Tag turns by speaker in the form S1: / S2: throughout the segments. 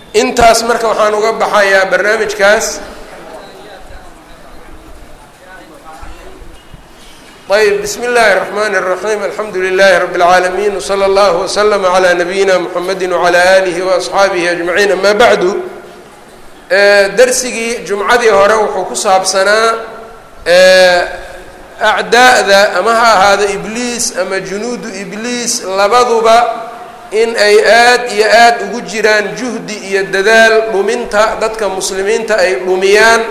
S1: intaas marka waxaan uga baxayaa barnaamijkaas ayb bismi اllahi الرحmn الرaحيم alxamdu لlh رb العaalمين وslى اllه وslm عlى نabiyina mحamedi وعlى آlih وأصxaabihi أجmaعيin ama bعdu dersigii jumcadii hore wuxuu ku saabsanaa acdaa'da ama ha ahaado ibliis ama junuudu ibliis labaduba in ay aad iyo aad ugu jiraan juhdi iyo dadaal dhuminta dadka muslimiinta ay dhumiyaan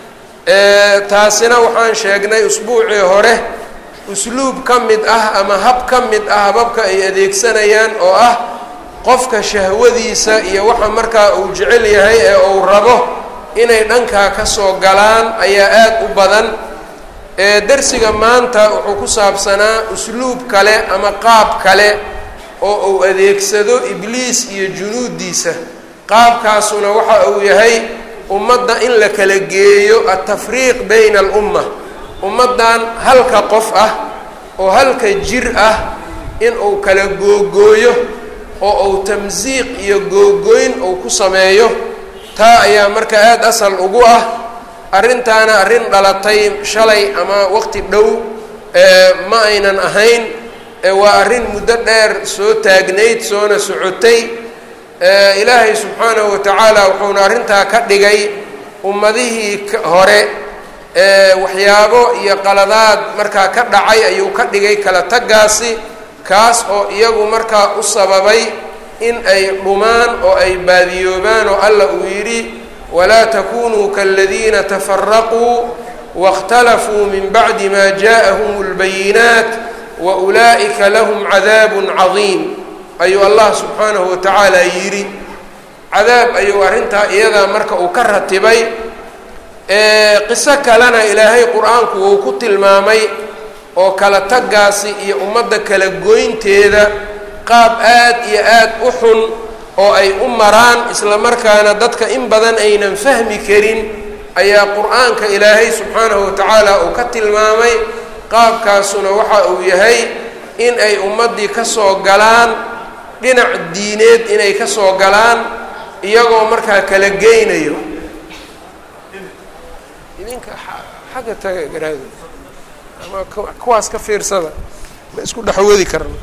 S1: taasina waxaan sheegnay usbuucii hore usluub ka mid ah ama hab ka mid ah hababka ay adeegsanayaan oo ah qofka shahwadiisa iyo waxa markaa uu jecel yahay ee uu rabo inay dhankaa ka soo galaan ayaa aad u badan dersiga maanta wuxuu ku saabsanaa usluub kale ama qaab kale oo uu adeegsado ibliis iyo junuudiisa qaabkaasuna waxa uu yahay ummadda in la kala geeyo altafriiq bayna alumma ummaddan halka qof ah oo halka jir ah in uu kala googooyo oo uu tamsiiq iyo googooyn uu ku sameeyo taa ayaa marka aada asal ugu ah arrintaana arrin dhalatay shalay ama waqti dhow ma aynan ahayn waa arrin muddo dheer soo taagnayd soona socotay ilaahay subxaanahu wa tacaala wuxuuna arrintaa ka dhigay ummadihii hore waxyaabo iyo qaladaad markaa ka dhacay ayuu ka dhigay kala tagaasi kaas oo iyagu markaa u sababay in ay dhumaan oo ay baadiyoobaan oo alla uu yidhi walaa takunuu kaladiina tafaraquu waاkhtalafuu min bacdi ma jaaءahum اlbayinaat waulaa'ika lahum cadaabun cadiim ayuu allah subxaanahu wa tacaala yidhi cadaab ayuu arrintaa iyadaa marka uu ka ratibay qiso kalena ilaahay qur-aanku wuu ku tilmaamay oo kala tagaasi iyo ummadda kala goynteeda qaab aad iyo aad u xun oo ay u maraan isla markaana dadka in badan aynan fahmi karin ayaa qur-aanka ilaahay subxaanahu wa tacaala uu ka tilmaamay qaabkaasuna waxa uu yahay in ay ummaddii ka soo galaan dhinac diineed inay ka soo galaan iyagoo markaa kala geynayo idinka xagga taga garaado ama kuwaas ka fiirsada ma isku dhexwadi karno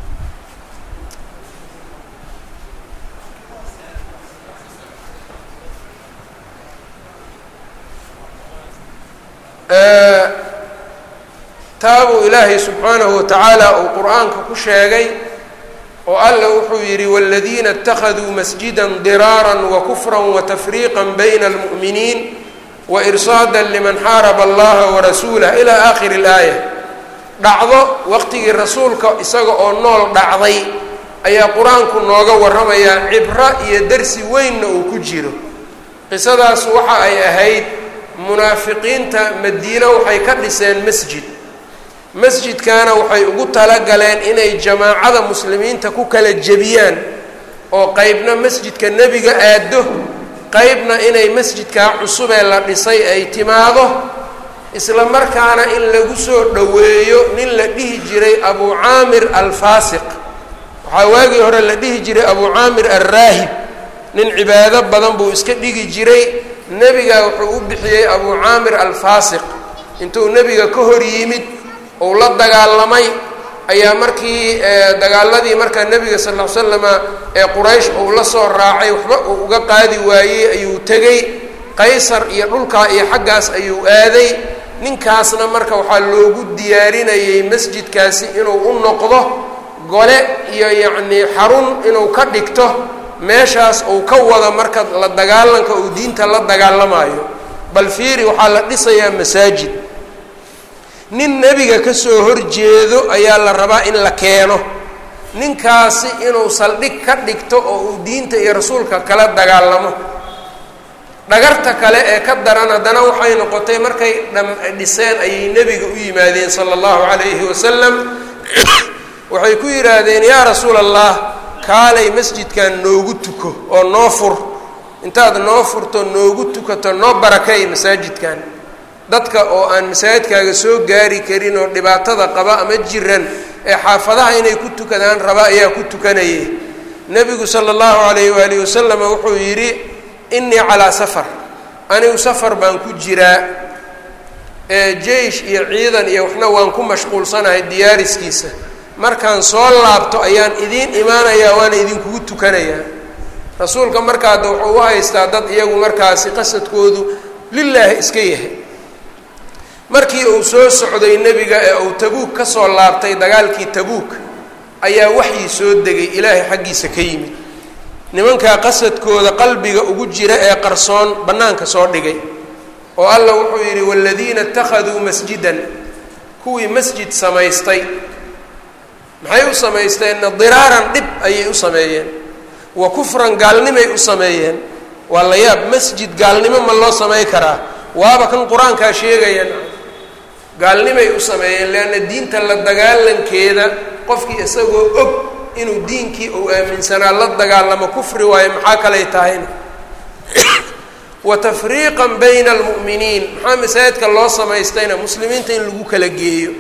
S1: taabuu ilaahay subxaanahu wa tacaala uu qur-aanka ku sheegay oo alla wuxuu yidhi wاladiina اtakhaduu masjida diraaran wakufra watafriiqa bayna اlmu'miniin wairsaada liman xaaraba allaha warasuulah ilaa aakhiri اlaaya dhacdo waqtigii rasuulka isaga oo nool dhacday ayaa qur-aanku nooga warramayaa cibro iyo dersi weynna uu ku jiro qisadaas waxa ay ahayd munaafiqiinta madiine waxay ka dhiseen masjid masjidkaana waxay ugu talagaleen inay jamaacada muslimiinta ku kala jebiyaan oo qeybna masjidka nebiga aado qeybna inay masjidkaa cusubee la dhisay ay timaado isla markaana in lagu soo dhoweeyo nin la dhihi jiray abu caamir alfaasiq waxaa waagii hore la dhihi jiray abu caamir alraahib nin cibaado badan buu iska dhigi jiray nebigaa wuxuu u bixiyey abu caamir alfaasiq intuu nebiga ka hor yimid ou la dagaalamay ayaa markii dagaaladii markaa nebiga sal ll ly slama ee quraysh uu la soo raacay waxba uu uga qaadi waayey ayuu tegey qaysar iyo dhulkaa iyo xaggaas ayuu aaday ninkaasna marka waxaa loogu diyaarinayay masjidkaasi inuu u noqdo gole iyo yacnii xarun inuu ka dhigto meeshaas uu ka wado marka la dagaalanka uu diinta la dagaalamayo bal fiiri waxaa la dhisayaa masaajid nin nebiga ka soo horjeedo ayaa la rabaa in la keeno ninkaasi inuu saldhig ka dhigto oo uu diinta iyo rasuulka kala dagaalamo dhagarta kale ee ka daran haddana waxay noqotay markay dhiseen ayay nebiga u yimaadeen sala allahu calayhi wasalam waxay ku yidhaahdeen yaa rasuul allah kaalay masjidkan noogu tuko oo noo fur intaad noo furto noogu tukato noo barakay masaajidkan dadka oo aan masaajidkaaga soo gaari karin oo dhibaatada qaba ama jiran ee xaafadaha inay ku tukadaan raba ayaa ku tukanayay nebigu sala allahu calayh waalihi wasalama wuxuu yidhi innii calaa safar anigu safar baan ku jiraa ee jeish iyo ciidan iyo waxna waan ku mashquulsanahay diyaariskiisa markaan soo laabto ayaan idiin imaanayaa waana idinkugu tukanayaa rasuulka markaada wuxuu u haystaa dad iyagu markaasi qasadkoodu lilaahi iska yahay markii uu soo socday nebiga ee uu tabuuk ka soo laabtay dagaalkii tabuuk ayaa waxyii soo degay ilaahay xaggiisa ka yimid nimankaa qasadkooda qalbiga ugu jira ee qarsoon bannaanka soo dhigay oo allah wuxuu yidhi waaladiina ittakhaduu masjidan kuwii masjid samaystay maxay u samaysteenna diraaran dhib ayay u sameeyeen wa kufran gaalnimay u sameeyeen waa la yaab masjid gaalnimo ma loo samay karaa waaba kan qur-aankaa sheegayaan gaalnimay u sameeyeen leanna diinta la dagaalankeeda qofkii isagoo og inuu diinkii uu aaminsanaa la dagaalamo kufri waayo maxaa kalay tahayna wa tafriiqan bayna almu'miniin maxaa masaajidka loo samaystayna muslimiinta in lagu kala geeyo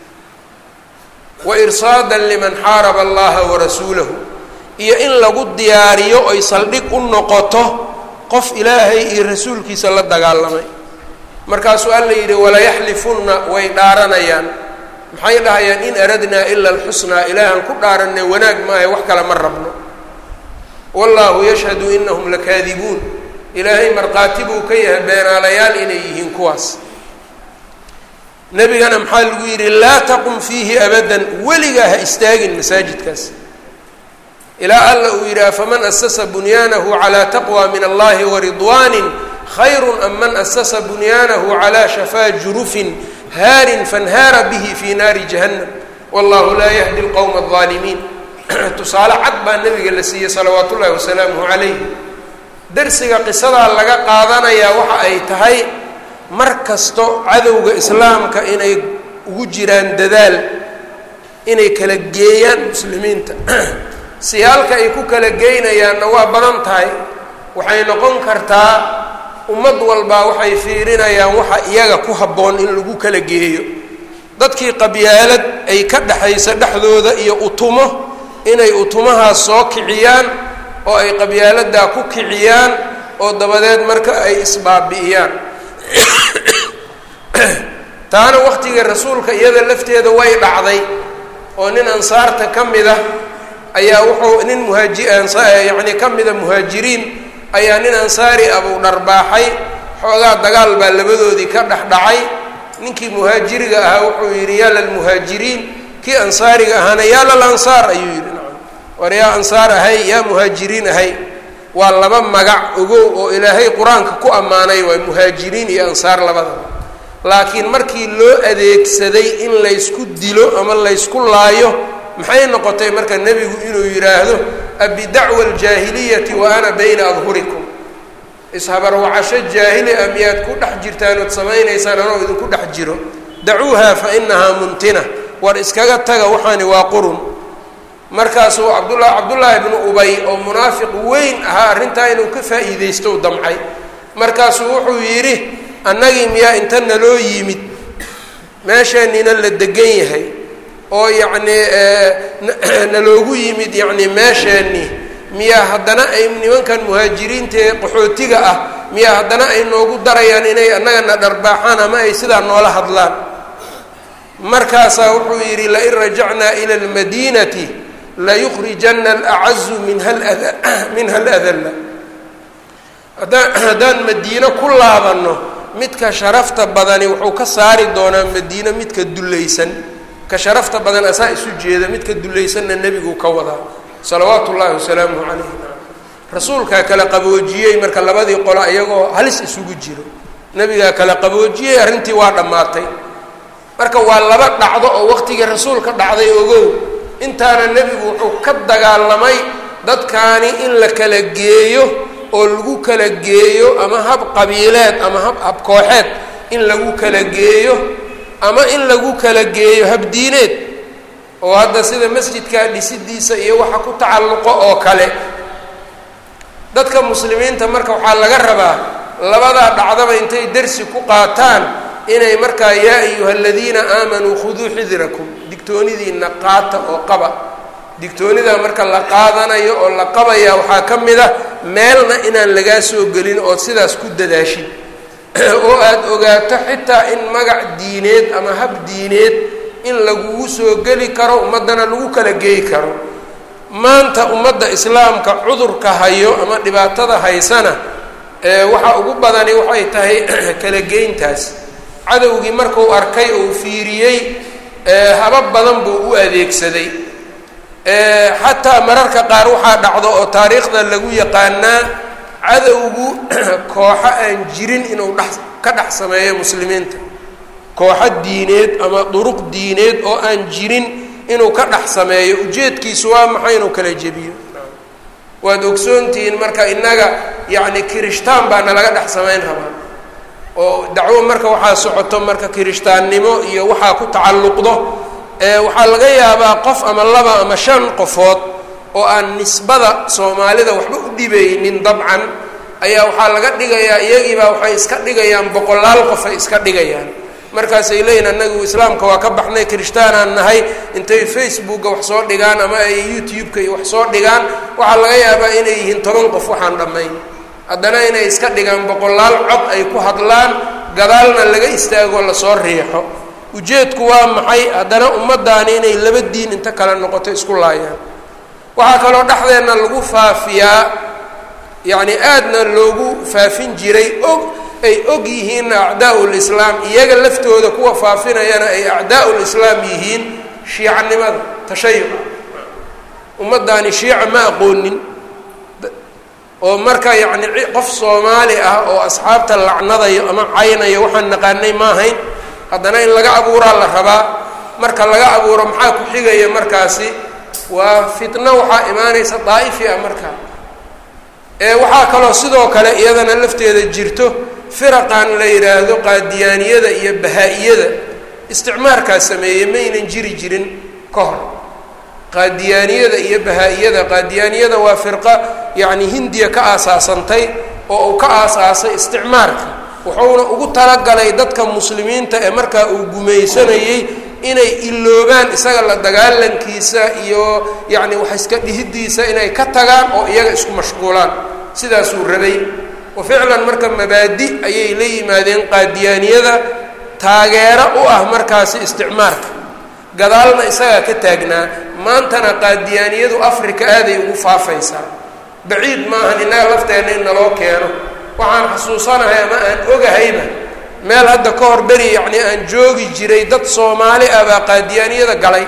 S1: wa irsaadan liman xaaraba allaha warasuulahu iyo in lagu diyaariyo oy saldhig u noqoto qof ilaahay iyo rasuulkiisa la dagaalamay markaasuu alla yidhi walayaxlifunna way dhaaranayaan maxay dhahayaan in aradnaa ila alxusnaa ilaahan ku dhaaranay wanaag maahay wax kale ma rabno wallaahu yashhadu inahum lakaadibuun ilaahay markhaati buu ka yahay beenaalayaal inay yihiin kuwaas nebigana maxaa lagu yidhi laa taqum fiihi abadan weligaa ha istaagin masaajidkaas ilaa alla uu yidhi afaman asasa bunyaanahu calaa taqwa min allahi waridwaanin khayru am man asasa bunyaanahu calaa shafaa jurufin haarin fanhaara bihi fii naari jahannam wallahu laa yahdi lqowma aldaalimiin tusaale cad baa nebiga la siiyey salawaatu ullahi wasalaamuhu calayh darsiga qisadaa laga qaadanayaa waxa ay tahay mar kasto cadowga islaamka inay ugu jiraan dadaal inay kala geeyaan muslimiinta siyaalka ay ku kala geynayaanna waa badan tahay waxay noqon kartaa ummad walbaa waxay fiirinayaan waxa iyaga ku habboon in lagu kala geeyo dadkii qabyaalad ay ka dhexaysa dhexdooda iyo utumo inay utumahaas soo kiciyaan oo ay qabyaaladaa ku kiciyaan oo dabadeed marka ay isbaabi'iyaan taana waqtiga rasuulka iyada lafteeda way dhacday oo nin ansaarta ka mid ah ayaa wuxuu nin muhaaji yacni ka mida muhaajiriin ayaa nin ansaari abuu dharbaaxay xoogaa dagaal baa labadoodii ka dhex dhacay ninkii muhaajiriga ahaa wuxuu yidhi yaa lalmuhaajiriin kii ansaariga ahaana yaa lal ansaar ayuu yidhi nacam war yaa ansaar ahay yaa muhaajiriin ahay waa laba magac ogow oo ilaahay qur-aanka ku ammaanay waa muhaajiriin iyo ansaar labadaba laakiin markii loo adeegsaday in laysku dilo ama laysku laayo maxay noqotay marka nebigu inuu yidhaahdo abidacwa aljaahiliyati wa ana bayna adhurikum ishabarwacasho jaahili a miyaad ku dhex jirtaan ood samaynaysaan anoo idinku dhex jiro dacuuha fa inahaa muntina war iskaga taga waxaani waa qurun markaasuu cabdula cabdullaahi bnu ubay oo munaafiq weyn ahaa arrintaa inuu ka faa'iidaysto u damcay markaasuu wuxuu yidhi annagii miyaa inta naloo yimid meesheennina la degan yahay oo yacnii naloogu yimid yacni meesheenni miyaa haddana ay nimankan muhaajiriinta ee qaxootiga ah miyaa haddana ay noogu darayaan inay annagana dharbaaxaan ama ay sidaa noola hadlaan markaasaa wuxuu yidhi lain rajacnaa ila almadiinati layukhrijana alacazu minha lada minha aladalla haddaan haddaan madiino ku laabanno midka sharafta badani wuxuu ka saari doonaa madiino midka dullaysan ka sharafta badan asaa isu jeeda midka dullaysanna nebigu ka wadaa salawaatu ullaahi wasalaamuhu calayhi rasuulkaa kala qaboojiyey marka labadii qolo iyagoo halis isugu jiro nebigaa kala qaboojiyey arrintii waa dhammaatay marka waa laba dhacdo oo waqtigii rasuulka dhacday ogow intaana nebigu wuxuu ka dagaalamay dadkaani in la kala geeyo oo lagu kala geeyo ama hab qabiileed ama hab habkooxeed in lagu kala geeyo ama in lagu kala geeyo habdiineed oo hadda sida masjidkaa dhisidiisa iyo waxa ku tacalluqo oo kale dadka muslimiinta marka waxaa laga rabaa labadaa dhacdaba intay dersi ku qaataan inay markaa yaa ayuha aladiina aamanuu khuduu xidirakum digtoonidiina qaata oo qaba digtoonida marka la qaadanayo oo la qabaya waxaa ka mid a meelna inaan lagaa soo gelin ood sidaas ku dadaashin oo aada ogaato xitaa in magac diineed ama hab diineed in lagugu soo geli karo ummaddana lagu kala geey karo maanta ummadda islaamka cudurka hayo ama dhibaatada haysana waxa ugu badani waxay tahay kala geyntaas cadowgii markuu arkay uu fiiriyey habab badan buu u adeegsaday xataa mararka qaar waxaa dhacdo oo taariikhda lagu yaqaanaa cadowgu kooxo aan jirin inuu dhex ka dhex sameeyo muslimiinta kooxo diineed ama duruq diineed oo aan jirin inuu ka dhex sameeyo ujeedkiisu waa maxay inuu kala jebiyo waad ogsoontihiin marka innaga yacni kirishtaan baa nalaga dhex samayn rabaa oo dacwo marka waxaa socoto marka kirishtaannimo iyo waxaa ku tacalluqdo waxaa laga yaabaa qof ama laba ama shan qofood oo aan nisbada soomaalida waxba u dhibaynin dabcan ayaa waxaa laga dhigayaa iyagiibaa waxay iska dhigayaan boqolaal qof ay iska dhigayaan markaasay leeyihin annagu islaamka waa ka baxnay kirishtaanaan nahay intay facebooka wax soo dhigaan ama ay youtube-ka iyo wax soo dhigaan waxaa laga yaabaa inay yihiin toban qof waxaan dhammayn haddana inay iska dhigaan boqolaal cod ay ku hadlaan gadaalna laga istaago lasoo riixo ujeedku waa maxay haddana ummaddaani inay laba diin inta kale noqoto isku laayaan waxaa kaloo dhexdeenna lagu faafiyaa yacni aadna loogu faafin jiray og ay og yihiinna acdaa lislaam iyaga laftooda kuwa faafinayana ay acdaa lislaam yihiin shiicanimada tashayuca ummaddaani shiica ma aqoonin oo marka yacni qof soomaali ah oo asxaabta lacnadayo ama caynayo waxaan naqaanay ma ahayn haddana in laga abuuraa la rabaa marka laga abuuro maxaa ku xigaya markaasi waa fitno waxaa imaanaysa daa'ifi ah markaa ee waxaa kaloo sidoo kale iyadana lafteeda jirto firaqan la yidhaahdo qaadiyaaniyada iyo bahaa-iyada isticmaarkaa sameeyey maynan jiri jirin ka hor qaadiyaaniyada iyo bahaa-iyada qaadiyaaniyada waa firqa yacni hindiya ka aasaasantay oo uu ka aasaasay isticmaarka wuxuuna ugu talagalay dadka muslimiinta ee markaa uu gumaysanayey inay iloobaan isaga la dagaalankiisa iyo yacni wax iska dhihidiisa inay ka tagaan oo iyaga isku mashquulaan sidaasuu rabay wa ficlan marka mabaadi ayay la yimaadeen qaadiyaaniyada taageero u ah markaasi isticmaarka gadaalna isagaa ka taagnaa maantana qaadiyaaniyadu africa aaday ugu faafaysaa baciid maahan innaga lafteenna in naloo keeno waxaan xasuusanahay ama aan ogahayba meel hadda ka hor beri yacni aan joogi jiray dad soomaali ah baa qaadiyaaniyada galay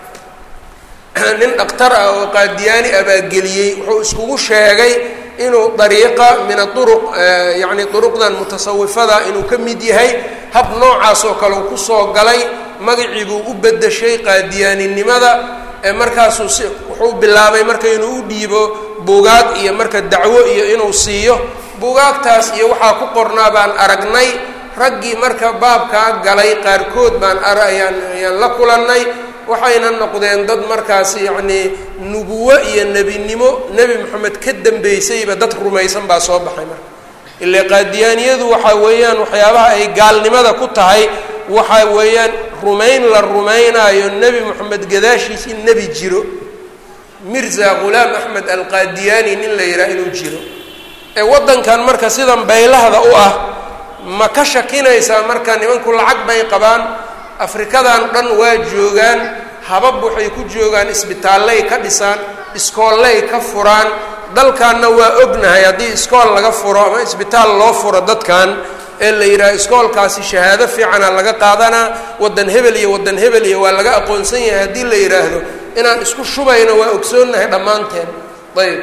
S1: nin dhakhtar ah oo qaadiyaani ah baa geliyey wuxuu iskugu sheegay inuu dariiqa min aduruq yacni duruqdan mutasawifada inuu ka mid yahay hab noocaas oo kale uu kusoo galay magacii buu u bedeshay qaadiyaaninimada ee markaasuu si wuxuu bilaabay marka inuu u dhiibo buugaag iyo marka dacwo iyo inuu siiyo buugaagtaas iyo waxaa ku qornaa baan aragnay raggii marka baabkaa galay qaarkood baan ara ayaan ayaan la kulannay waxayna noqdeen dad markaas yacnii nubuwo iyo nebinimo nebi moxamed ka dambeysayba dad rumaysan baa soo baxay marka ile qaadiyaaniyadu waxaa weeyaan waxyaabaha ay gaalnimada ku tahay waxaa weeyaan rumayn la rumaynaayo nebi moxamed gadaashiis in nebi jiro mirza ghulaam axmed alqaadiyaani nin la yidhaha inuu jiro ee waddankan marka sidan baylahda u ah ma ka shakinaysaa marka nimanku lacag bay qabaan afrikadan dhan waa joogaan habab waxay ku joogaan isbitaallay ka dhisaan iskoollay ka furaan dalkanna waa ognahay haddii iskool laga furo ama isbitaal loo furo dadkan ee la yidhaha iskoolkaasi shahaado fiicana laga qaadanaa waddan hebel iyo waddan hebel iyo waa laga aqoonsan yahay haddii la yidhaahdo inaan isku shubayno waa ogsoonnahay dhammaanteen ayb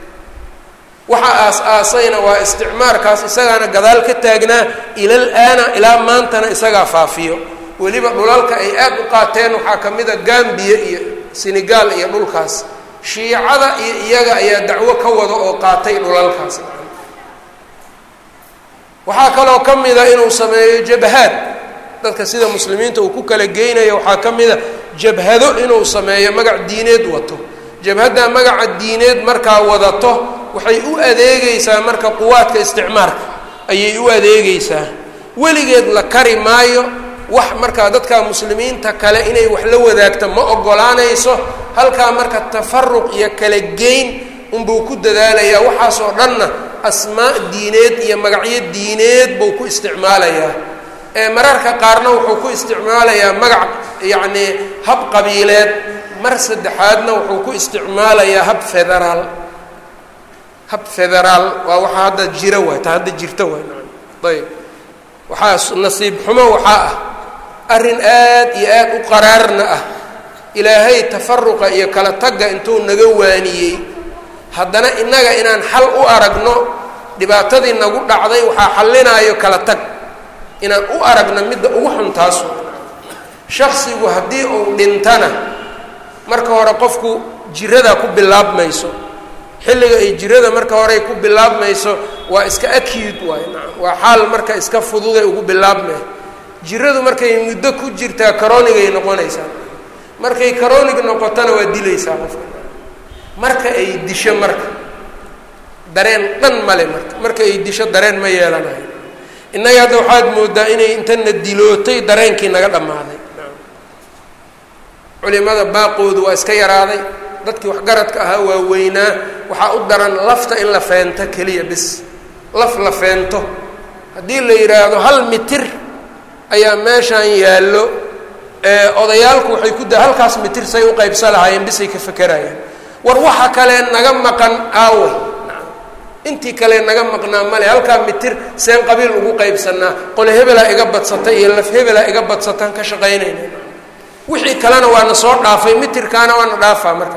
S1: waxa aas-aasayna waa isticmaarkaas isagaana gadaal ka taagnaa ilal aana ilaa maantana isagaa faafiyo weliba dhulalka ay aada u qaateen waxaa ka mid a gambiya iyo senegal iyo dhulkaas shiicada iyo iyaga ayaa dacwo ka wada oo qaatay dhulalkaas waxaa kaloo ka mida inuu sameeyo jabhaad dadka sida muslimiinta uu ku kala geynayo waxaa ka mida jabhado inuu sameeyo magac diineed wato jabhadda magaca diineed markaa wadato waxay u adeegaysaa marka quwaadka isticmaarka ayay u adeegaysaa weligeed la kari maayo wax markaa dadka muslimiinta kale inay wax la wadaagto ma ogolaanayso halkaa marka tafaruq iyo kala geyn unbuu ku dadaalayaa waxaasoo dhanna asmaa diineed iyo magacyo diineed buu ku isticmaalayaa ee mararka qaarna wuxuu ku isticmaalayaa magac yacnii hab qabiileed mar saddexaadna wuxuu ku isticmaalayaa hab federaal hab federaal waa waxaa hadda jira waay ta hadda jirta waay ayb waxaa nasiib xumo waxaa ah arrin aad iyo aad u qaraarna ah ilaahay tafaruqa iyo kala tagga intuu naga waaniyey haddana innaga inaan xal u aragno dhibaatadii nagu dhacday waxaa xallinaayo kala tag inaan u aragno midda ugu xun taasu shaksigu haddii uu dhintana marka hore qofku jiradaa ku bilaabmayso xilliga ay jirada marka horey ku bilaabmayso waa iska acute waay nacam waa xaal marka iska fududay ugu bilaabmay jiradu markay muddo ku jirtaa karoonigay noqonaysaa markay karoonig noqotona waa dilaysaa qofka marka ay disho marka dareen dhan male marka marka ay disho dareen ma yeelanayo innaga hadda waxaad moodaa inay intana dilootay dareenkii naga dhammaaday culimada baaqoodu waa iska yaraaday dadkii waxgaradka ahaa waa weynaa waxaa u daran lafta in la feento keliya bis laf la feento haddii la yidhaahdo hal mitir ayaa meeshaan yaallo odayaalku waxay ku da halkaas mitir say u qaybsa lahaayeen bisay ka fekerayaan war waxa kale naga maqan aawe intii kale naga maqnaa male halkaa mitir seen qabiil ugu qaybsanaa qole hebelaa iga badsatay iyo laf hebelaa iga badsataan ka shaqaynayna wixii kalena waana soo dhaafay mitirkaana waana dhaafaa marka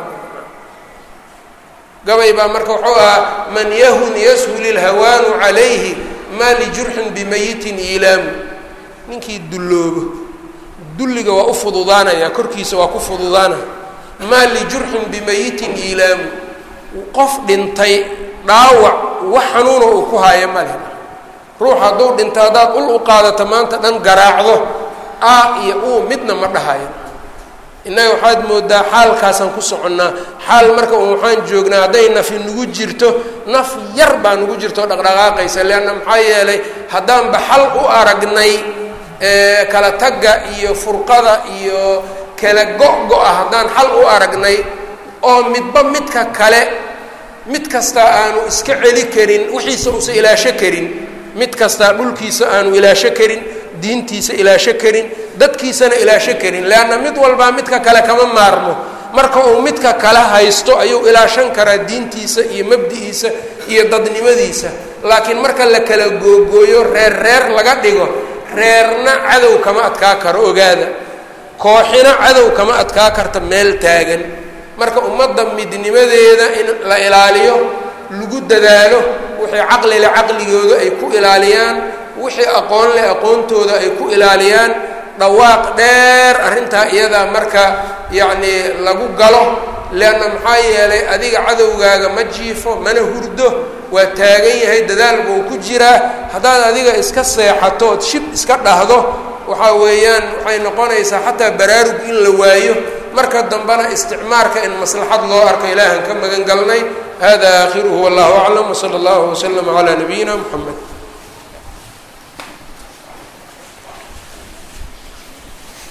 S1: gabay baa marka wuxuu ahaa man yahun yashul ilhawaanu calayhi maa lijurxin bimayitin iilaamu ninkii dulloobo dulliga waa u fududaanaya korkiisa waa ku fududaanaya maa lijurxin bimayitin iilaamu qof dhintay dhaawac wax xanuuna uu ku haayo ma leh ruux hadduu dhinto haddaad ul u qaadato maanta dhan garaacdo a iyo uu midna ma dhahayo innaga waxaad moodaa xaalkaasaan ku soconnaa xaal marka un waxaan joognaa hadday nafi nagu jirto naf yar baa nagu jirto oo dhaqdhaqaaqaysa leanna maxaa yeelay haddaanba xal u aragnay kala tagga iyo furqada iyo kala go-go-a haddaan xal u aragnay oo midba midka kale mid kastaa aanu iska celi karin wixiisa uusa ilaasho karin mid kastaa dhulkiisa aanu ilaasho karin diintiisa ilaasho karin dadkiisana ilaasho karin leanna mid walbaa midka kale kama maarmo marka uu midka kale haysto ayuu ilaashan karaa diintiisa iyo mabdi'iisa iyo dadnimadiisa laakiin marka la kala googooyo reer reer laga dhigo reerna cadow kama adkaa karo ogaada kooxina cadow kama adkaa karta meel taagan marka ummadda midnimadeeda in la ilaaliyo lagu dadaalo wixii caqli leh caqligooda ay ku ilaaliyaan wixii aqoon leh aqoontooda ay ku ilaaliyaan dhawaaq dheer arrintaa iyadaa marka yacnii lagu galo leanna maxaa yeelay adiga cadowgaaga ma jiifo mana hurdo waa taagan yahay dadaal buu ku jiraa haddaad adiga iska seexato ood shib iska dhahdo waxaa weeyaan waxay noqonaysaa xataa baraarug in la waayo marka dambena isticmaarka in maslaxad loo arko ilaahan ka magan galnay hada aakhiruhu wallahu aclam wsala allahu waslama calaa nabiyina muxamed